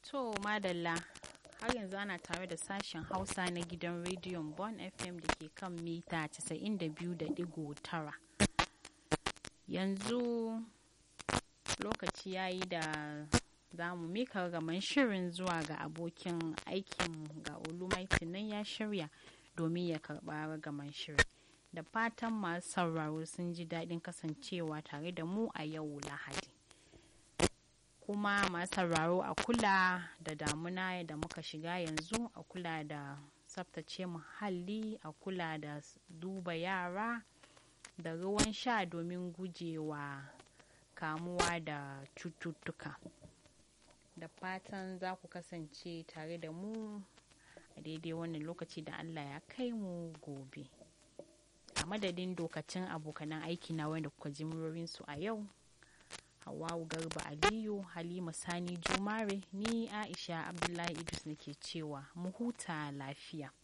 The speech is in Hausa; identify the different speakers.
Speaker 1: To madalla har yanzu ana tare da sashen Hausa na gidan rediyon Bon FM da ke kan mita 92.9. Yanzu lokaci ya yi da za mu mika gaman shirin zuwa ga abokin aikinmu ga Olumaitin nan ya shirya domin ya karɓa ragaman shirin. Da fatan masu sauraro sun ji daɗin kasancewa tare da mu a yau Lahadi. kuma masu sauraro a kula da damuna da muka shiga yanzu a kula da tsaftace muhalli a kula da duba yara da ruwan sha domin gujewa kamuwa da cututtuka da fatan za ku kasance tare da mu a daidai wannan lokaci da allah ya kai mu gobe a madadin dokacin abokanan aiki na wanda kuka ji su a yau Hawwawu Garba Aliyu, Halima Sani Jumare, ni Aisha Abdullahi Idris nake cewa mu huta lafiya.